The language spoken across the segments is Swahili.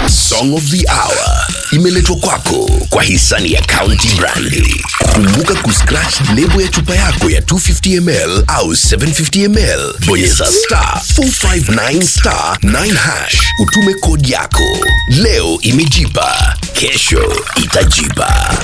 Song of the Hour imeletwa kwako kwa hisani ya County Brandi. Kumbuka kuscratch lebo ya chupa yako ya 250 ml au 750 ml, bonyeza star 459 star 9 hash, utume kodi yako. Leo imejipa, kesho itajipa.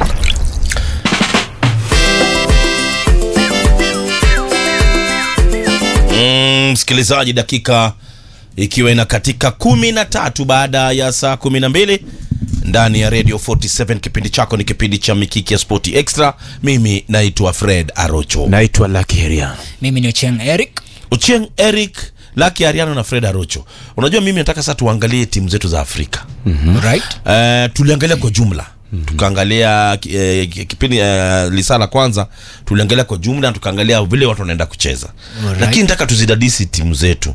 Mm, msikilizaji, dakika ikiwa inakatika kumi na tatu baada ya saa kumi na mbili ndani ya Radio 47 kipindi chako ni kipindi cha Mikiki ya Spoti Extra. Mimi naitwa Fred Arocho. naitwa Lakeria. mimi ni Ocheng Eric Ochieng Eric Laki Ariano na Fred Arocho. Unajua mimi nataka sasa tuangalie timu zetu za Afrika. right Eh, tuliangalia kwa jumla tukaangalia eh, kipindi eh, lisaa la kwanza tuliangalia kwa jumla tukaangalia vile watu wanaenda kucheza Alright. lakini nataka tuzidadisi timu zetu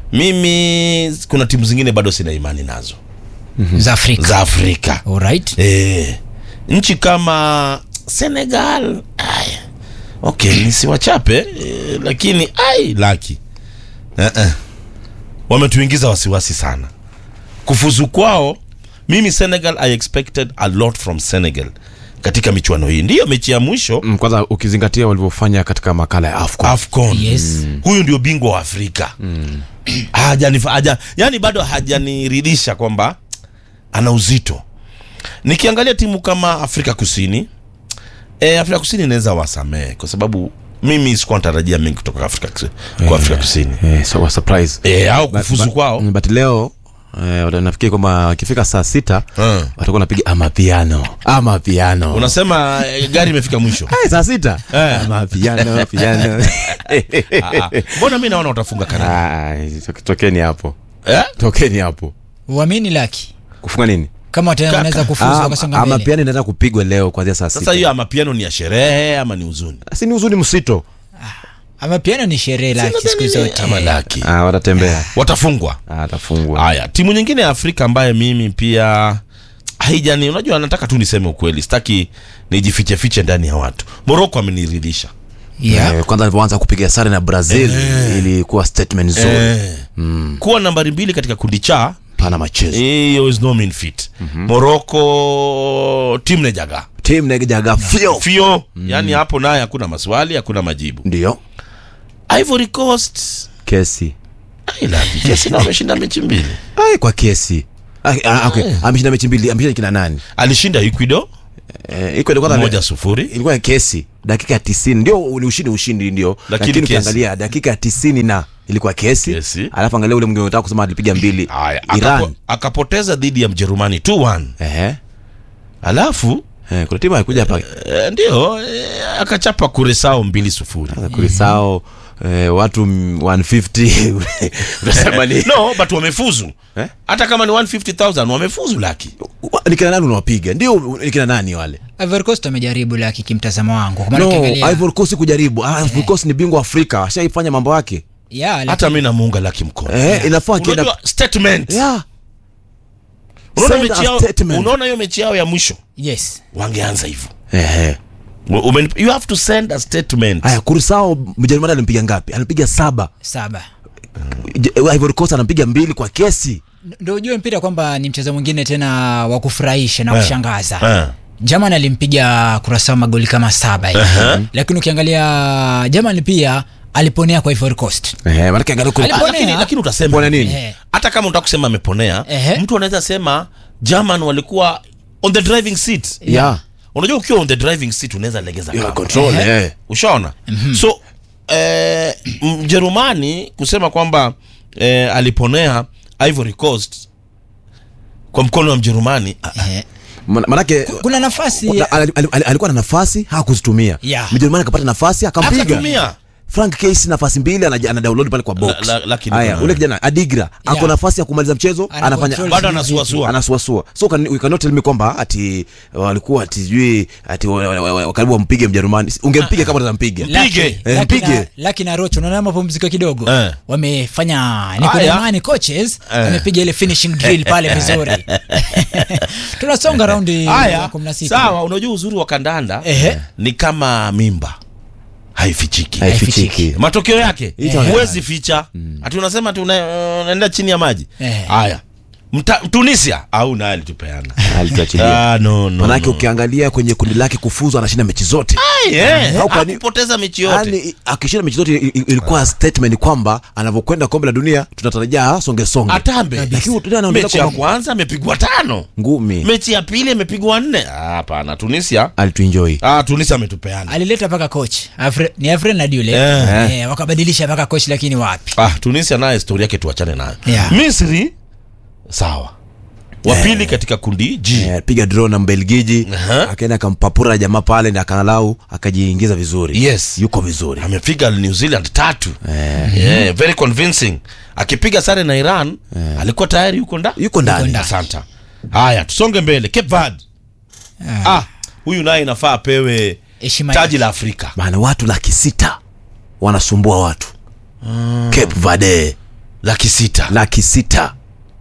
mimi kuna timu zingine bado sina imani nazo za Afrika za afrika alright eh, nchi kama senegal aya okay nisiwachape eh, lakini ai laki eh, eh. wametuingiza wasiwasi sana kufuzu kwao mimi senegal i expected a lot from senegal katika michuano hii ndiyo mechi ya mwisho Mm, Kwanza ukizingatia walivyofanya katika makala ya AFCON. afcon Yes. huyu ndio bingwa wa afrika hajani haja, yani bado hajaniridhisha kwamba ana uzito nikiangalia timu kama afrika kusini e, afrika kusini inaweza wasamehe kwa sababu mimi sikuwa natarajia mengi kutoka afrika, Kusi- kwa afrika kusini Eh, so, wa surprise. e, au But- kufuzu but- kwao mm, But leo eh, wata- nafikiri kwamba akifika saa sita Mm. watakuwa napiga amapiano amapiano unasema eh, gari imefika mwisho Eh, saa sita Eh. amapiano piano Ah, ah. mbona mi naona utafunga kanada Ah, to- tokeni hapo eh? tokeni hapo uamini laki kufunga nini kama wata- Kaka. wanaweza kufuzu wakasonga mbele amapiano inaenda kupigwa leo kuanzia saa sasa sita hiyo amapiano ni ya sherehe ama ni huzuni si ni uzuni msito ama piano ni sherehe laki siku zote ama laki ah, watatembea watafungwa Ah, atafungwa haya timu nyingine ya afrika ambaye mimi pia haijani unajua nataka tu niseme ukweli sitaki nijifichefiche ndani ya watu moroko ameniridhisha yeah. Eh, kwanza alivyoanza kupiga sare na brazil ilikuwa statement nzuri eh. kuwa nambari mbili katika kundi cha pana machezo hiyo is no mean fit moroko tim nejaga tim nejaga fio fio yani hapo naye hakuna maswali hakuna majibu ndio ivory coast kesi ai laki kesi na wameshinda mechi mbili ai kwa kesi Ah, ah, okay. ameshinda mechi mbili ameshinda kina nani alishinda ecuador eh, iko ilikuwa moja sufuri ilikuwa kesi dakika ya tisini ndio ni ushindi ushindi ndio Lakini lakini kesi. ukiangalia dakika ya tisini na ilikuwa kesi, Kesi. alafu angalia ule mwingine unataka kusema alipiga mbili Haya, iran akapo, akapoteza dhidi ya mjerumani 2-1 Ehe. alafu Eh, kuna timu alikuja hapa eh, ndio eh, akachapa kuresao mbili sufuri kurisao eh, watu mm, 150 unasema ni no but wamefuzu Eh? hata kama ni 150000 wamefuzu laki Wa- ni kina nani unawapiga ndio ni kina nani wale Ivory Coast amejaribu laki kimtazamo wangu kwa maana no ukiangalia- Ivory Coast kujaribu ah, Ivory Coast ni bingwa Afrika ashaifanya mambo yake yeah, laki- hata mi namuunga laki mkono eh, inafaa akienda unajua statement yeah. unaona Send mechi a yao statement. unaona hiyo mechi yao ya mwisho yes wangeanza hivyo Ehe. Umen- you have to send a statement Haya, Kurisao Mjerumani alimpiga ngapi? Alimpiga saba. saba Je- Ivory Coast anampiga mbili kwa kesi. ndo ujue mpira kwamba ni mchezo mwingine tena wa kufurahisha na Eh. kushangaza Eh. German alimpiga kurasao magoli kama saba hivi lakini ukiangalia German pia aliponea kwa Ivory Coast Eh, maana angalia Alipo- Ah, lakini, Ponea. lakini utasema Ponea nini? Eh. hata kama unataka kusema ameponea Ehe. mtu anaweza sema german walikuwa on the driving seat Yeah. unajua ukiwa on the driving seat unaweza legeza Yeah, kamba. control eh. ushaona so eh, mjerumani kusema kwamba eh, aliponea ivory coast kwa mkono wa mjerumani ah, Eh, Maana- Maanake kuna nafasi kuna- ali- ali- ali- alikuwa na nafasi hakuzitumia. Yeah. Mjerumani akapata nafasi akampiga. akatumia Frank Case nafasi mbili ana, ana download pale kwa box. La- la- lakini Haya, kuna- ule kijana Adigra ako Yeah. nafasi ya kumaliza mchezo Ana anafanya control bado vitu. anasuasua anasuasua so can, we cannot tell me kwamba ati walikuwa ati sijui ati wa- wa- wa- wa- karibu wampige Mjerumani. Ungempiga kama utampiga. Laki- Mpige. Eh, Laki mpige. na- Laki na Rocho unaona mapumziko kidogo Eh. wamefanya Haya. Nikodemani coaches Eh. wamepiga ile finishing drill pale vizuri tunasonga raundi ya haya kumi na sita. sawa unajua uzuri wa kandanda Ehe. ni kama mimba haifichiki Haifichiki. matokeo yake Itaonekana. huwezi ficha ati unasema ati una- unaenda chini ya maji Eh. haya Mta, tunisia au naye alitupeana alituachilia Ah, no, no, manake no. ukiangalia kwenye kundi lake kufuzu anashinda mechi zote Ai, eh, Au kwani- hakupoteza mechi yote yani akishinda mechi zote i- i- ilikuwa statement kwamba anavyokwenda kombe la dunia tunatarajia songe songe atambe Lakini tena anaongelea mechi ya kwamba- kwanza amepigwa tano ngumi mechi ya pili amepigwa nne Ah, hapana tunisia alituenjoy ah, tunisia ametupeana alileta mpaka coach Afre, ni afren na dule Eh. eh, wakabadilisha mpaka coach lakini wapi ah, tunisia naye stori yake tuachane nayo Yeah. misri sawa wapili katika kundi g Eh, piga draw na mbelgiji Aha. akaenda akampapura jamaa pale na akalau akajiingiza vizuri Yes. yuko vizuri amepiga new zealand tatu yeah, very convincing akipiga sare na iran alikuwa tayari yuko nda yuko ndani asanta haya tusonge mbele cape verde ah, huyu naye inafaa apewe Heshima taji yake. la afrika maana watu laki sita wanasumbua watu Cape Verde laki sita laki sita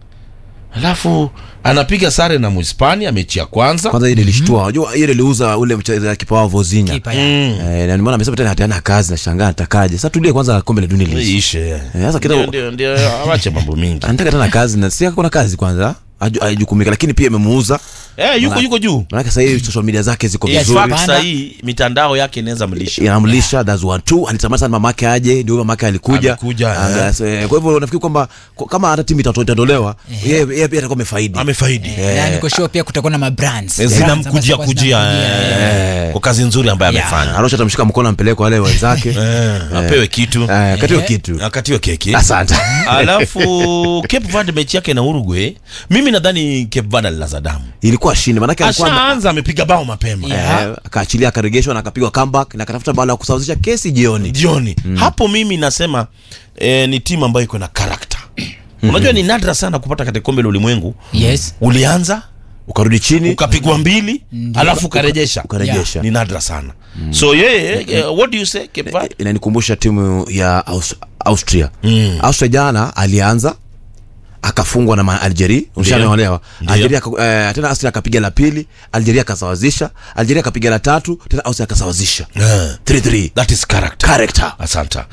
alafu anapiga sare na muhispania mechi ya kwanza kwanza ile ilishtua unajua ile iliuza ule mchezaji kipa wao Vozinha kipa ya Mm. eh, na nimeona amesema tena hataana kazi na shangaa atakaje sasa tulie kwanza kombe la dunia liishe ishe Eh, sasa ndio kidogo ndio ndio awache mambo mingi anataka tena kazi na si kuna kazi kwanza aju- ajukumika lakini pia imemuuza eh, yuko yuko juu maanake sasa hivi social media zake ziko yes, vizuri fact sahii mitandao yake inaweza mlisha inamlisha that's one two alitamani sana mamake aje ndio mamake alikuja Amekuja, Anga- eh. so, eh, kwa hivyo nafikiri kwamba ko- kama hata timu itato- itaondolewa yeye yeye pia atakuwa amefaidi amefaidi na niko sure pia kutakuwa na mabrands Eh, Brands ambazo zinamkujia zitakuwa kujia zinamkujia, eh, kwa kazi nzuri ambayo Yeah. amefanya arosha atamshika mkono ampeleke wale wenzake Eh, apewe kitu Eh, katiwa kitu akatiwe keki asante alafu cape verde mechi yake na uruguay mimi nadhani cape verde alilaza damu ilikuwa shindi maanake alikuwa ashaanza amepiga bao mapema Yeah. eh, akaachilia akaregeshwa na akapigwa comeback na akatafuta bao la kusawazisha kesi jioni jioni hapo mimi nasema eh, ni timu ambayo iko na karakta unajua ni nadra sana kupata katika kombe la ulimwengu yes ulianza ukarudi chini ukapigwa mbili alafu ukarejesha ukarejesha ni nadra sana so yeye eh, what do you say Cape Verde? inanikumbusha timu ya Aus- austria Mm. austria jana alianza akafungwa na ma- algeria ushaelewa Ndio. algeria aka- eh, tena austria akapiga la pili algeria akasawazisha algeria akapiga la tatu tena austria akasawazisha Eh, 3-3 that is character character asanta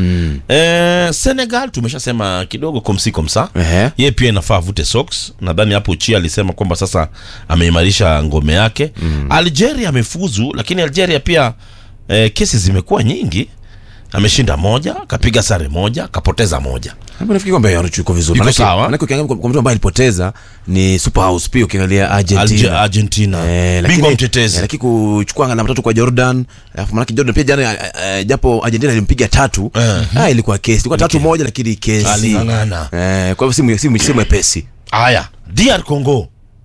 eh, senegal tumeshasema kidogo komsi komsa Ehe. ye pia inafaa avute socks nadhani hapo chi alisema kwamba sasa ameimarisha ngome yake algeria amefuzu lakini algeria pia eh, kesi zimekuwa nyingi ameshinda moja kapiga sare moja kapoteza moja Hapo nafikiri kwamba Yaruchu yuko vizuri Yuko Manake- sawa. manake ukiangalia kwa kwa mtu ambaye alipoteza ni super house pia ukiangalia Alge, argentina argentina Eh, lakini- bingwa mtetezi eh, lakini kuchukua alama tatu kwa jordan alafu manake jordan pia jana eh, eh, japo argentina ilimpiga tatu Eh. ah, ilikuwa kesi ilikuwa tatu moja lakini kesi Aling'ang'ana. eh, kwa hivyo si mwe- si mwe- si mwepesi haya dr congo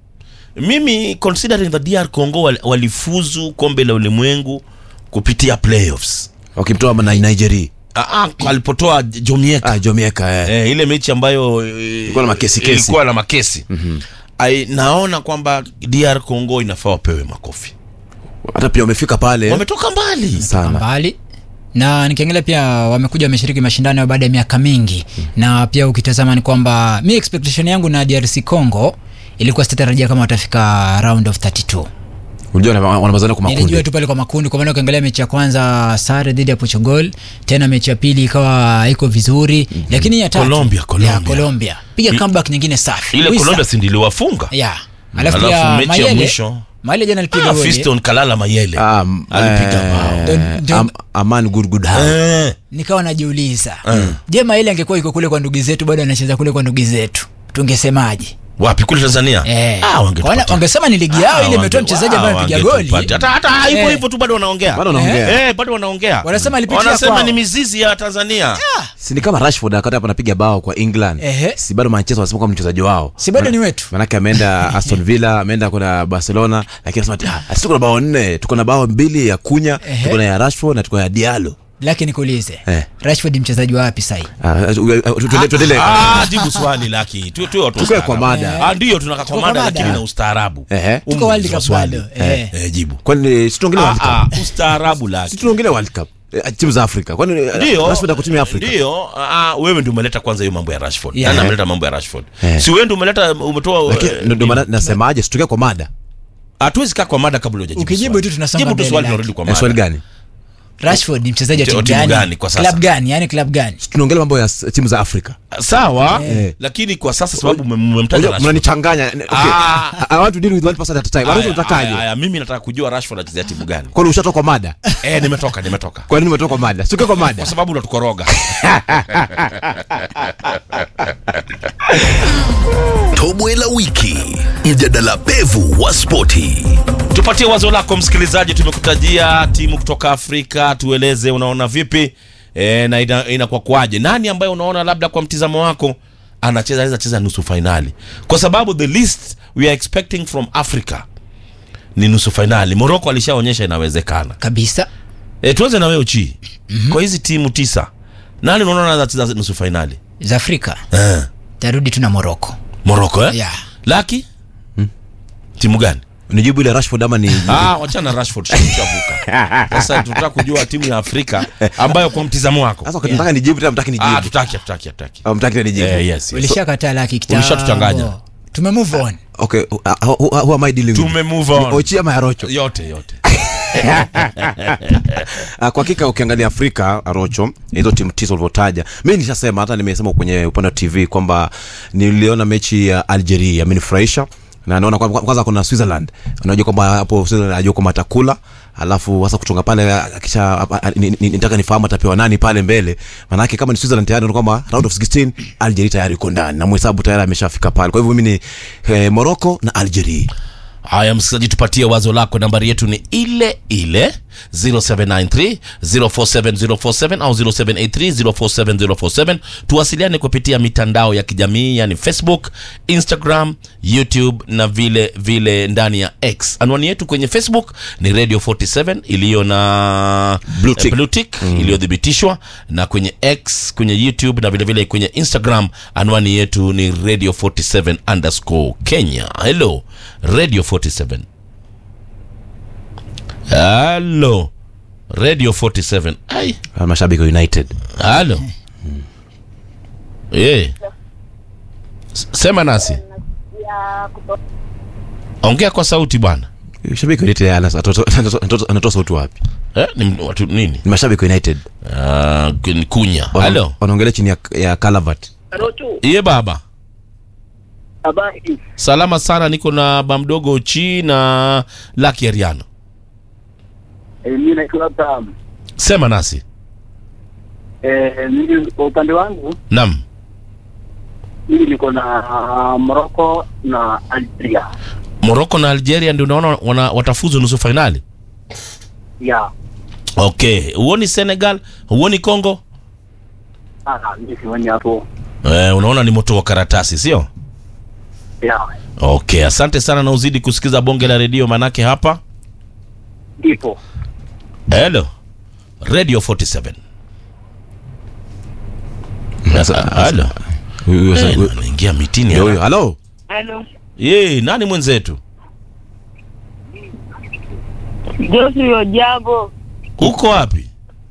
mimi considering the dr congo wal- walifuzu kombe la ulimwengu kupitia playoffs wakimtoa na nigeria Ah, ah, alipotoa jomieka ah, jomieka eh. eh, ile mechi ambayo eh, Ilikuwa na makesi kesi. ilikuwa na makesi Ai, naona kwamba dr congo inafaa wapewe makofi hata pia wamefika pale wametoka mbali sana mbali na nikiangalia pia wamekuja wameshiriki mashindano ya baada ya miaka mingi na pia ukitazama ni kwamba mi expectation yangu na drc congo ilikuwa sitatarajia kama watafika round of 32 unajua wana- wanamazana kwa nilijua makundi tu pale kwa makundi kwa maana ukiangalia mechi ya kwanza sare dhidi ya portugal tena mechi ya pili ikawa iko vizuri lakini ya tatu Colombia, Colombia. ya Colombia piga comeback nyingine safi ile Wisa. colombia sindiliwafunga ya alafu Alafu pia mechi ya Mayele- mwisho. Mayele jana alipiga ah, goli. fiston kalala mayele Ah, m- alipiga eh, bao Ndio- ndio- Am- aman good good hand. Eh, nikawa najiuliza je Mayele angekuwa iko kule kwa ndugu zetu bado anacheza kule kwa ndugu zetu tungesemaje wapi kule tanzania Eh. ah, wangetupatia. Wana- wangesema ni ligi yao Ah, ile imetoa wange- mchezaji ambaye ah, amepiga goli wangetupatia. hata hata hivyo Eh. hivyo tu bado wanaongea Bado wanaongea. eh, bado wanaongea Wanasema alipitia wanasema kwao. ni mizizi ya tanzania si ni kama rashford wakati hapa anapiga bao kwa england Ehe. si bado manchester wanasema kwamba mchezaji wao si bado ni wetu manake ameenda aston villa ameenda kuna barcelona lakini anasema ati, "Ah, sisi tuko na bao nne tuko na bao mbili ya kunya Ehe. tuko na ya rashford na tuko na ya dialo lakini nikuulize Eh. rashford mchezaji wa wapi sahi tuendele ah, jibu swali laki tu tu watu Tukae wastaarabu. kwa mada. ah, ndio tunaka kwa Tuko mada kwa lakini mada. na ustaarabu Ehe. Humu Tuko World ndio Cup swali. bado, eh. eh, jibu kwani si tuongelee world ah, cup ah, ustaarabu si laki tunaongelea world cup Eh, timu za afrika kwani eh, ndio rashford ako timu ya afrika ndio ah, wewe ndio umeleta kwanza hiyo mambo ya rashford Yeah. nani ameleta mambo ya rashford Eh. si wewe ndio umeleta umetoa Lakini eh, ndo- ndo maana nasemaje situkia kwa mada hatuwezi kaa kwa mada kabla hujajibu Ukijibu swali. tu tunasonga jibu tu mbele swali laki. tunarudi kwa Eh, swali mada gani rashford ni mchezaji wa Timu timu gani gani kwa sasa? club gani yani club gani tunaongelea mambo ya s- timu za afrika sawa Eh. lakini kwa sasa sababu mme- mmemtaja Unajua, Rashford. mnanichanganya okay. Ah. I want to deal with one person at a time Aya, Arusha aya, unatakaje aya, mimi nataka kujua rashford anachezea timu gani kwani ushatoka kwa mada eh nimetoka nimetoka kwa nini umetoka kwa mada sikuwe kwa kwa mada sababu unatukoroga Tobwe la wiki, mjadala pevu wa spoti. tupatie wazo lako msikilizaji tumekutajia timu kutoka afrika tueleze unaona vipi e, na ina- inakuwa kwaje nani ambaye unaona labda kwa mtizamo wako anacheza anaweza cheza nusu fainali kwa sababu the least we are expecting from africa ni nusu fainali moroko alishaonyesha inawezekana kabisa e, tuanze na wewe uchi mm-hmm. kwa hizi timu tisa nani unaona anaweza cheza nusu fainali za afrika eh. tarudi tu na moroko moroko eh? yeah. laki timu gani nijibu ile rashford ama ni Ah, wachana na Rashford tushavuka. Sasa tunataka kujua timu ya Afrika ambayo kwa mtizamo wako. sasa nataka nijibu tena mtaki Ah, nijibu tutaki tutaki tutaki. Ah, mtaki tena nijibu Eh, yes. yes. ulishakataa laki Ulishatuchanganya. kitambo tume move on okay uh, who, who, who am i dealing with Tume move on. ochi ama yarocho Yote yote. Uh, kwa hakika ukiangalia Afrika Arocho, hizo timu tisa ulivyotaja, mi nishasema hata nimesema kwenye upande wa TV kwamba niliona mechi ya Algeria amenifurahisha na naona kwamba kwanza kuna Switzerland, unajua kwamba hapo Switzerland anajua kwamba atakula alafu sasa kutoka pale kisha nitaka nifahamu atapewa nani pale mbele, manake kama ni Switzerland tayari unaona kwamba round of 16 Algeria tayari iko ndani na mhesabu tayari ameshafika pale. Kwa hivyo mimi ni eh, Morocco na Algeria. Haya, msikilizaji, tupatie wazo lako. Nambari yetu ni ile ile 0793 047047 au 0783 047047. Tuwasiliane kupitia mitandao ya kijamii yani Facebook, Instagram, YouTube na vile vile ndani ya X. Anwani yetu kwenye Facebook ni Radio 47 iliyo na Blue tick. eh, blue tick iliyothibitishwa na kwenye X, kwenye YouTube na vile vile kwenye Instagram anwani yetu ni Radio 47 underscore Kenya. Hello Radio 47. Hello Radio 47. Ai, Ah, Mashabiki wa United. halo. Eh. S- Sema nasi. ya kuto- Ongea kwa sauti bwana. Shabiki wa United ana- atoto- atoto- anatoa sauti wapi? Eh, ni watu nini? Ni mashabiki wa United. Ah, ni kunya. Wana- Halo. Wanaongelea chini ya, ya Calvert. Rocho, Iye baba. habari. Salama sana, niko na bamdogo chi na Lucky Ariano. Eh, mimi naitwa Abraham. Sema nasi. Eh, mimi kwa upande wangu Naam. mimi niko na uh, Morocco na Algeria. Morocco na Algeria ndio unaona wana, watafuzu nusu fainali. Ya. Okay, huoni Senegal, huoni Congo? Ah, mimi sioni hapo. Eh, unaona ni moto wa karatasi, sio? Ya. Okay, asante sana na uzidi kusikiza bonge la redio manake hapa. Ndipo. Hello. Radio 47. Sasa- Hello. Huyu- huyu- Eh, huyu- anaingia mitini. ndio huyo. hapa. Halo. Halo. Ye, nani mwenzetu? Josi Ojambo. Uko wapi?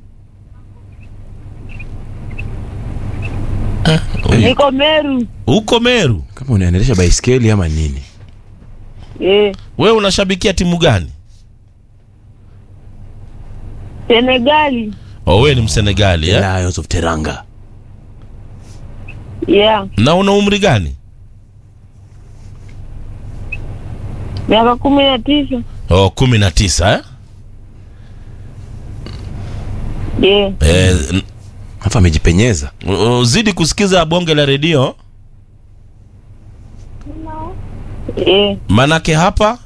Eh, Niko Meru. Uko Meru. Kama unaendesha baiskeli ama nini? Eh, Wewe unashabikia timu gani? Senegali. Oh, wewe ni Msenegali eh? Lions of Teranga. Yeah. Na una umri gani? Miaka kumi na tisa. Oh, kumi na tisa eh? Yeah. Eh, n- Hapa amejipenyeza. u- uzidi kusikiza bonge la redio Eh, manake hapa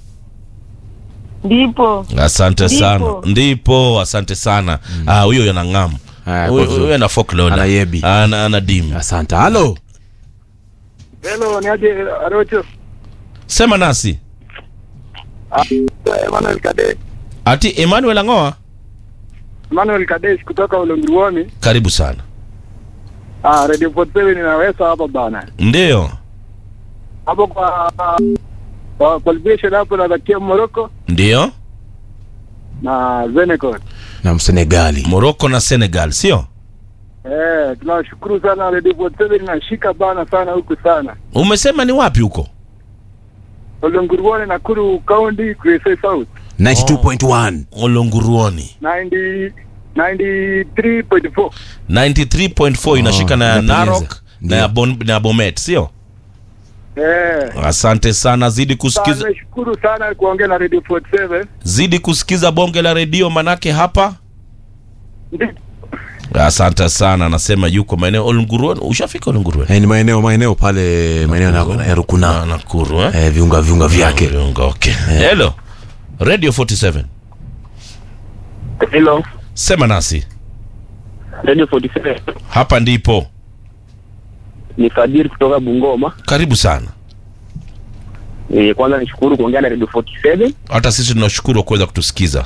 ndipo. asante Ndipo. sana ndipo asante sana Ah, huyo yana ng'amu Haya, Huyo- kwa vizuri. huyo ana folklore. Ana yebi. ana, ana dim Asante. Halo. Hello, ni aje Rocho? sema nasi Ah, Emmanuel Kade. ati emmanuel angoa Emmanuel Kadesh kutoka Ulunguruoni. karibu sana Ah, Radio 47 inaweza hapa bana. ndiyo Hapo kwa kwa qualification hapo natakia Morocco ndiyo na Senegal. Na Msenegali. morocco na senegal sio Eh, tunashukuru sana Radio 47 inashika bana sana huku sana. umesema ni wapi huko Olonguruone Nakuru County, Kwese South. 92.1 olonguruoni 90 93.4 93.4 inashika na ya inapendeza. narok na Ndio. ya, bon, na ya bomet sio eh asante sana zidi kusikiza nimeshukuru sana kuongea na Radio 47 zidi kusikiza bonge la redio manake hapa Ndi- asante sana anasema yuko maeneo olunguruoni ushafika olunguruoni Eh, ni maeneo maeneo pale maeneo na- ya Rukuna Na- nakuru eh? eh, viunga viunga vyake Viunga, okay hello radio 47 Hello sema nasi Radio 47 hapa ndipo ni Fadhili kutoka Bungoma karibu sana eh, kwanza nishukuru kuongea na Radio 47 hata sisi tunashukuru kuweza kutusikiza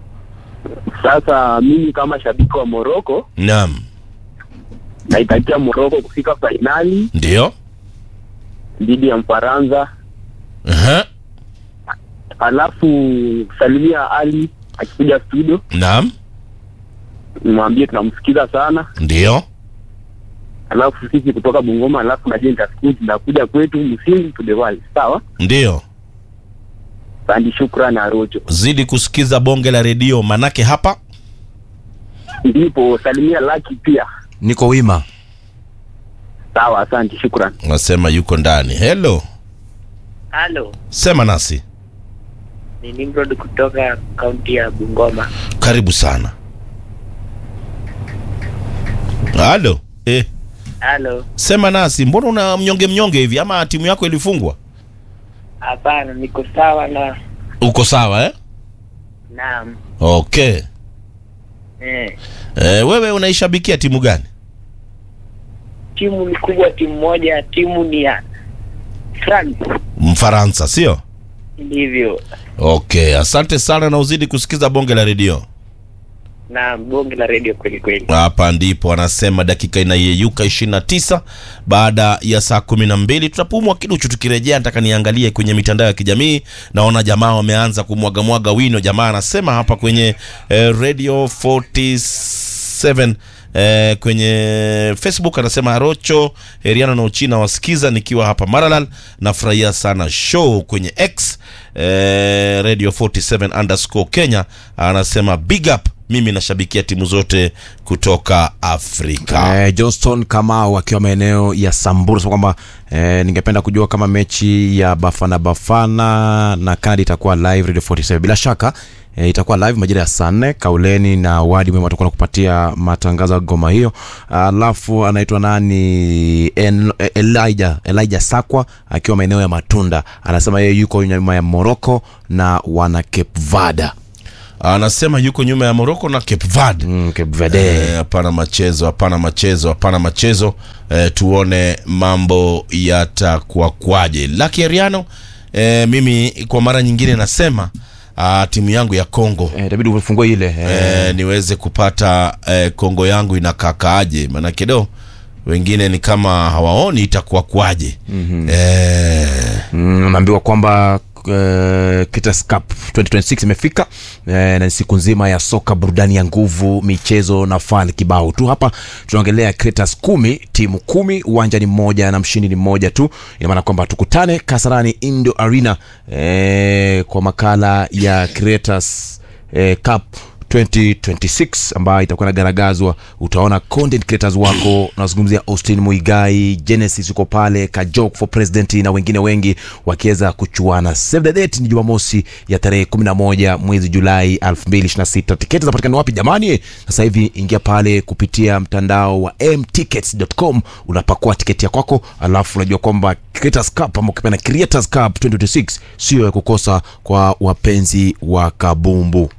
sasa mimi kama shabiki wa Morocco naam naitakia Morocco kufika fainali ndio dhidi ya Mfaransa uh-huh. alafu salimia Ali akikuja studio naam nimwambie tunamsikiza sana ndio alafu sisi kutoka Bungoma alafu na Jenta School tunakuja kwetu msingi tudewali sawa ndio sandi shukran na rojo zidi kusikiza bonge la redio manake hapa ndipo salimia Laki pia niko wima sawa asante shukran nasema yuko ndani hello Halo, sema nasi ni Nimrod kutoka kaunti ya Bungoma. karibu sana halo eh, Halo, sema nasi mbona una mnyonge mnyonge hivi ama timu yako ilifungwa hapana, niko sawa na uko sawa eh? naam. okay Eh, eh, wewe unaishabikia timu gani timu ni kubwa, timu moja, timu ni ya France. mfaransa sio Ndivyo okay asante sana na uzidi kusikiza bonge la redio na bonge la redio kweli kweli. hapa ndipo anasema dakika inayeyuka 29 baada ya saa 12 tutapumwa kiduchu tukirejea nataka niangalie kwenye mitandao ya kijamii naona jamaa wameanza kumwagamwaga wino jamaa anasema hapa kwenye eh, radio 47 Eh, kwenye facebook anasema arocho heriano na uchina wasikiza nikiwa hapa maralal nafurahia sana show kwenye x eh, radio 47 underscore kenya anasema big up mimi nashabikia timu zote kutoka afrika eh, johnston kamau akiwa maeneo ya samburu sema kwamba eh, ningependa kujua kama mechi ya bafana bafana na canada itakuwa live radio 47 bila shaka E, itakuwa live majira ya saa nne kauleni na wadi mwema atakuwa nakupatia matangazo ya goma hiyo alafu anaitwa nani en, elijah elijah sakwa akiwa maeneo ya matunda anasema yeye yuko nyuma ya morocco na wana cape vada anasema yuko nyuma ya moroko na cape verde mm, cape verde Eh, hapana machezo hapana machezo hapana machezo eh, tuone mambo yatakuwa kwaje laki ariano eh, mimi kwa mara nyingine nasema ah, timu yangu ya congo Eh, itabidi ufungue ile eh, eh, niweze kupata eh, kongo yangu inakakaaje maanake do wengine ni kama hawaoni itakuwa kwaje mm-hmm. eh, Mm, unaambiwa kwamba uh, Kitas Cup 2026 imefika uh, na ni siku nzima ya soka burudani ya nguvu michezo na fani kibao tu hapa tunaongelea Creators kumi timu kumi uwanja ni mmoja na mshindi ni mmoja tu ina maana kwamba tukutane kasarani indo arena eh, kwa makala ya Creators eh, Cup 2026 ambayo itakuwa inagaragazwa utaona content creators wako nazungumzia austin muigai genesis uko pale kajok for president na wengine wengi wakiweza kuchuana save the date ni jumamosi ya tarehe 11 mwezi julai 2026 tiketi zinapatikana wapi jamani sasa hivi ingia pale kupitia mtandao wa mtickets.com unapakua tiketi ya kwako alafu unajua kwamba creators cup ama ukipenda creators cup 2026 sio ya kukosa kwa wapenzi wa kabumbu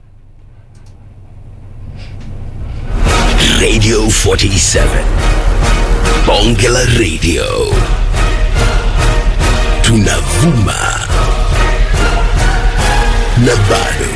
Radio 47. Bonge la Radio. Tunavuma. Na bado.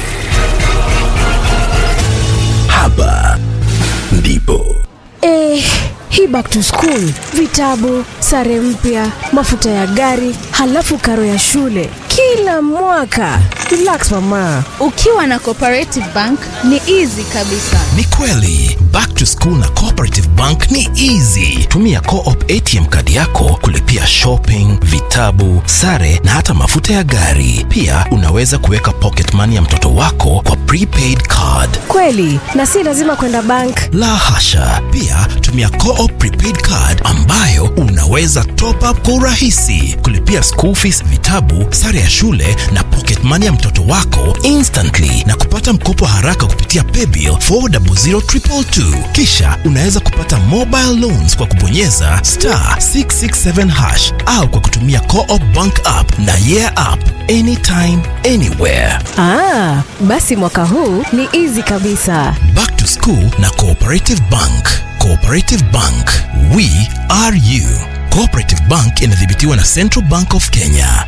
Hapa ndipo. Eh, hii back to school, vitabu, sare mpya, mafuta ya gari, halafu karo ya shule kila mwaka. relax mama ukiwa na cooperative bank ni easy kabisa ni kweli back to school na cooperative bank ni easy tumia coop atm kadi yako kulipia shopping vitabu sare na hata mafuta ya gari pia unaweza kuweka pocket money ya mtoto wako kwa prepaid card kweli na si lazima kwenda bank la hasha pia tumia coop prepaid card ambayo unaweza top up kwa urahisi kulipia school fees vitabu sare ya shule na pocket money ya mtoto wako instantly na kupata mkopo haraka kupitia paybill 400222 kisha unaweza kupata mobile loans kwa kubonyeza star 667 hash au kwa kutumia coop bank app na yeah app anytime anywhere ah, basi mwaka huu ni easy kabisa back to school na cooperative bank cooperative bank we are you cooperative bank inadhibitiwa na central bank of kenya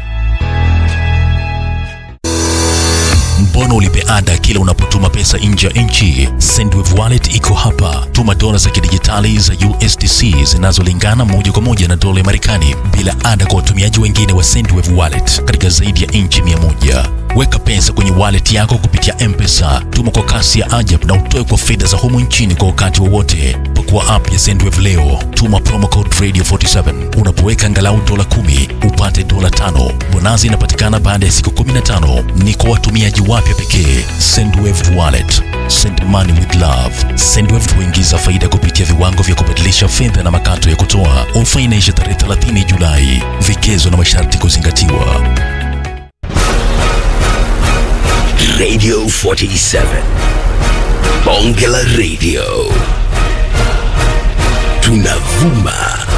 mbona ulipe ada kila unapotuma pesa nje ya nchi sendwave wallet iko hapa tuma dola za kidijitali za usdc zinazolingana moja kwa moja na dola ya marekani bila ada kwa watumiaji wengine wa sendwave wallet katika zaidi ya nchi 100 weka pesa kwenye wallet yako kupitia mpesa tuma kwa kasi ya ajab na utoe kwa fedha za humu nchini kwa wakati wowote pakua app ya sendwave leo tuma promo code radio 47 unapoweka angalau dola 10 upate dola tano bonazi inapatikana baada ya siku 15 ni kwa watumiaji wapya pekee sendwave wallet send money with love sendwave huingiza faida kupitia viwango vya kubadilisha fedha na makato ya kutoa ofa inaisha tarehe 30 julai vigezo na masharti kuzingatiwa Radio 47. Bonge la Radio. Tunavuma